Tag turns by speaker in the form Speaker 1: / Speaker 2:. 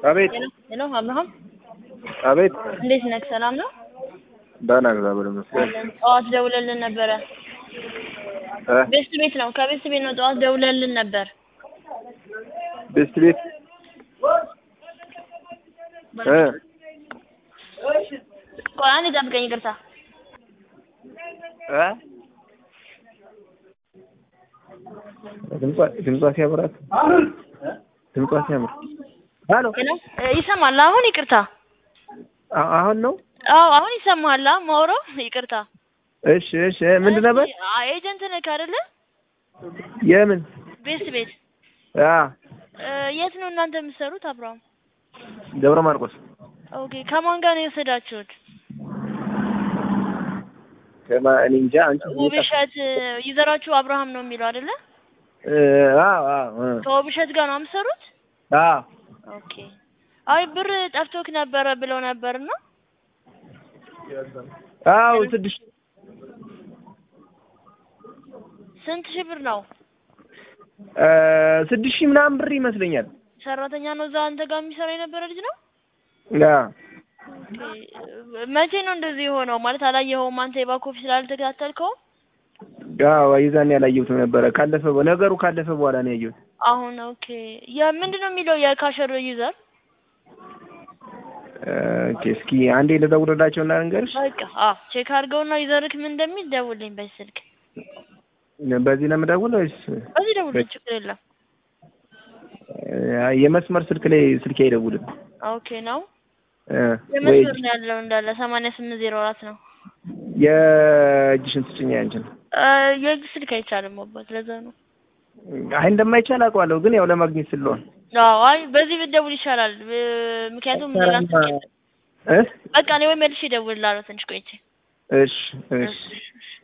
Speaker 1: አቤት
Speaker 2: ሄሎ አብርሃም
Speaker 1: አቤት
Speaker 2: እንዴት ነህ? ሰላም ነው?
Speaker 1: ደህና እግዚአብሔር ይመስገን
Speaker 2: አለን። ጠዋት ደውለልን ነበረ።
Speaker 1: እ
Speaker 2: ቤስት ቤት ነው። ከቤስት ቤት ነው። ጠዋት ደውለልን ነበር።
Speaker 1: ቤስት ቤት እ
Speaker 2: ቆይ አንዴ ጠብቀኝ፣ ይቅርታ።
Speaker 1: እ ድምጿ ድምጿ ሲያምራት ድምጿ ሲያምር ሄሎ
Speaker 2: ሄሎ እ ይሰማል አሁን? ይቅርታ።
Speaker 1: አ- አሁን ነው
Speaker 2: አዎ አሁን ይሰማል። ማውራው ይቅርታ።
Speaker 1: እሺ እሺ እ ምንድን ነበር
Speaker 2: አ- ኤጀንት ነህ አይደለ?
Speaker 1: የምን
Speaker 2: ቤስት ቤት
Speaker 1: አ
Speaker 2: እ የት ነው እናንተ የምትሰሩት? አብርሃም
Speaker 1: ደብረ ማርቆስ
Speaker 2: ኦኬ። ከማን ጋር ነው የወሰዳችሁት?
Speaker 1: ከማ እኔ እንጃ አንቺ
Speaker 2: ውብሸት እ ዩዘራችሁ አብርሃም ነው የሚለው አይደለ?
Speaker 1: እ አዎ አዎ እ
Speaker 2: ከውብሸት ጋር ነው የምትሰሩት?
Speaker 1: አዎ
Speaker 2: ኦኬ። አይ ብር ጠፍቶክ ነበረ ብለው ነበርና
Speaker 1: አዎ ስድስት
Speaker 2: ስንት ሺህ ብር ነው?
Speaker 1: እ ስድስት ሺህ ምናምን ብር ይመስለኛል
Speaker 2: ሰራተኛ ነው እዛ አንተ ጋር የሚሰራ የነበረ ልጅ ነው?
Speaker 1: አዎ
Speaker 2: ኦኬ። መቼ ነው እንደዚህ የሆነው? ማለት አላየኸውም አንተ የባክ ኦፊስ ስላልተከታተልከው?
Speaker 1: አዎ የዛኔ ያላየሁትም ነበረ ካለፈ በ- ነገሩ ካለፈ በኋላ ነው ያየሁት
Speaker 2: አሁን ኦኬ። የምንድን ነው የሚለው የካሸር ዩዘር?
Speaker 1: እ ኦኬ እስኪ አንዴ ልደውልላቸው እና ልንገርሽ
Speaker 2: በቃ አዎ ቼክ አድርገውና ዩዘርክ ምን እንደሚል ደውልኝ በዚህ ስልክ።
Speaker 1: በዚህ ነው የምደውል ወይስ
Speaker 2: በዚህ ደውልኝ ችግር የለም።
Speaker 1: እ የመስመር ስልክ ላይ ስልክ አይደውልም
Speaker 2: ኦኬ ነው
Speaker 1: እ ወይ
Speaker 2: የመስመር ነው ያለው እንዳለ ሰማንያ ስምንት ዜሮ አራት ነው።
Speaker 1: የእጅሽን ስጭኝ አንቺን
Speaker 2: እ የእጅ ስልክ አይቻልም አባት ለዛ ነው።
Speaker 1: አይ እንደማይቻል አውቀዋለሁ ግን ያው ለማግኘት ስለሆነ
Speaker 2: አዎ አይ በዚህ ብትደውል ይሻላል። እ ምክንያቱም ሌላ ስልክ የለም።
Speaker 1: እ
Speaker 2: በቃ እኔ ወይ መልሼ እደውልልሃለሁ ትንሽ ቆይቼ።
Speaker 1: እሺ እሺ
Speaker 2: እሺ